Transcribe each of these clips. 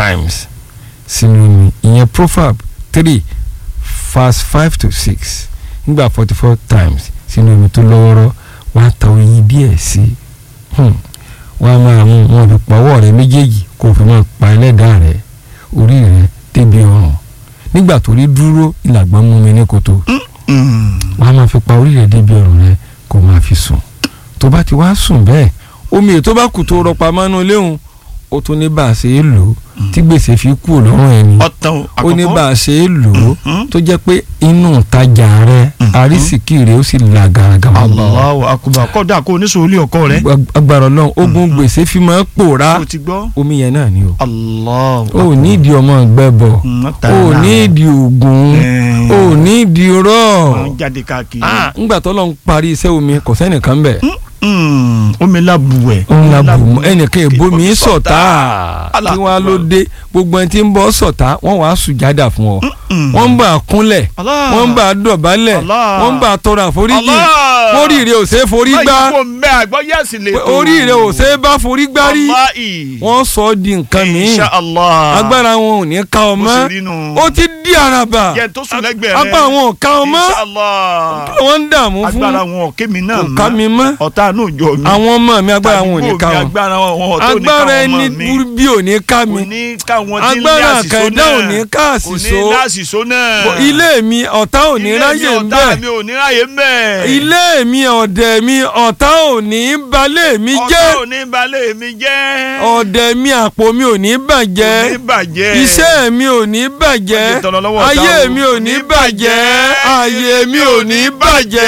times sínú omi ìyẹn proverb three verse five to six nígbà forty four times sínú omi tó lọ́wọ́rọ́ wàá ta oyin díẹ̀ sí i wọ́n á máa mú wọn fi pa ọwọ́ rẹ méjèèjì kó o fi máa pa ẹlẹ́dàá rẹ orí rẹ débi ọrùn nígbà tó rí dúró ìlàgbọ́n mú mi ní koto wọ́n á máa fi pa orí rẹ débi ọrùn rẹ kó o máa fi sùn tó bá ti wá sùn bẹ́ẹ̀ omi ètò bá kù tó rọpa mọ́nú léhùn ó tún ní bá a ṣe é lò ó tí gbèsè fi kú lọ́rùn ẹni ọ̀tàn ó ní bá àkọ́kọ́ a ṣe é lò ó Mhm. tó jẹ́ pé inú ìtajà rẹ àrísìkí rẹ ó sì là gàràgàrà Allahu akbar kọ́dà kó oníṣòwò ilé ọkọ rẹ agbára Ọlọ́run ogun gbèsè fi máa ń pòórá o ti gbọ́ omi yẹn náà ni o Allahu o ò ní ìdí ọmọ ìgbẹ́bọ̀ Mm, o tààrà. ò ní ìdí ògùn Eh. o ò ní ìdí rọ́ọ̀ Wọ́n jáde káàkiri ah ńgbà tó lọ́n parí iṣẹ́ omi kò sẹ́nìkan bẹ̀ Mm, omi labuwẹ̀ òun la bù mọ́ ẹnìkan èbó mi Omi sọ̀tá Allah kí wọ́n á ló Akbar. dé gbogbo ẹni tí ń bọ́ sọ̀tá wọ́n wàá sùjádà fún ọ Mm. wọ́n ń bà á kúnlẹ̀ Allah. wọ́n ń bà á dọ̀bálẹ̀ Allah. wọ́n ń bà á tọrọ àforíjì Allah. oríire ò ṣe é forí gbá báyìí kò mbẹ́ àgbọ̀ yẹ́sì lè tó oríire ò ṣe é bá forí gbá rí Wallahi. wọ́n sọ ọ́ di nǹkan mìíràn Insha Allah agbára wọn ò ní ká ọ Bó mọ́ ṣe rí nù. ó ti di àràbà jẹ́ tó sùn lẹ́gbẹ̀ẹ́ rẹ apá àwọn ò ká ọ mọ́ Insha Allah wọ́n ń dààmú fún agbára wọn ò ké mi náà kò ká mi mọ́ ọ̀tá àánú ìjọ mi àwọn ọmọ mi agbára wọn ò ní ká Tàdúgbò mi, wọn agbára wọn ò tó ní agbára káwọn ẹni ọmọ mi burú bí ò ní ká kò mi ní káwọn tí ń lé agbára àṣìṣó àkàndá náà ò ní ká kò ní àṣìṣó láṣìṣó náà ilé mi ọ̀tá ò ní Ilé mi ráyè ń ọ̀tá bẹ̀ mi ò ní ráyè ń bẹ̀ ilé mi ọ̀dẹ̀ mi ọ̀tá ò ní balẹ̀ mi ọ̀tá jẹ́ ò ní balẹ̀ mi jẹ́ ọ̀dẹ̀ mi àpò mi ò ní kò bàjẹ́ ní bàjẹ́ iṣẹ́ mi ò ní bàjẹ́ Ọjọ́ tọrọ lọ́wọ́ ọ̀tá ayé o. mi ò ní bàjẹ́ ayé mi ò ní bàjẹ́.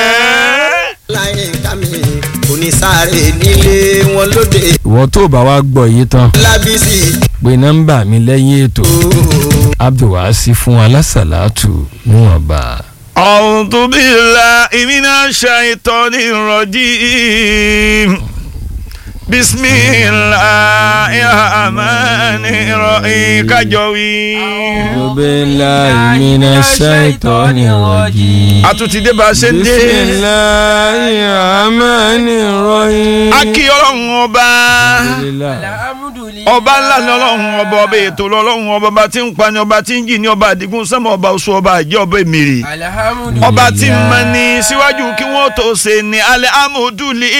láyé ká mi kò ní sáré nílé wọn lóde ìwọ tó bá wa gbọ́ yìí tán lábísí pé nọ́mbà mi lẹ́yìn ètò abdulwasi fún alásàlátù níwọ̀nba. أعوذ بالله من الشيطان الرجيم بسم الله الرحمن الرحيم كجوي billahi minash shaitani rajim. a tún ti dé bá a ṣe ń dé bisimilahi rahmani rahim. a kí ọlọ́run ọba ọba ńlá ni ọlọ́run ọba ọba ètò ọlọ́run ọba ọba tí ń pani ọba tí ń jì ní ọba àdìgún sẹ́mọ̀ ọba oṣù ọba àjẹ́ ọba èmìrì ọba tí ń mọ ní síwájú kí wọ́n tó ṣe ní alẹ́ amúdúlì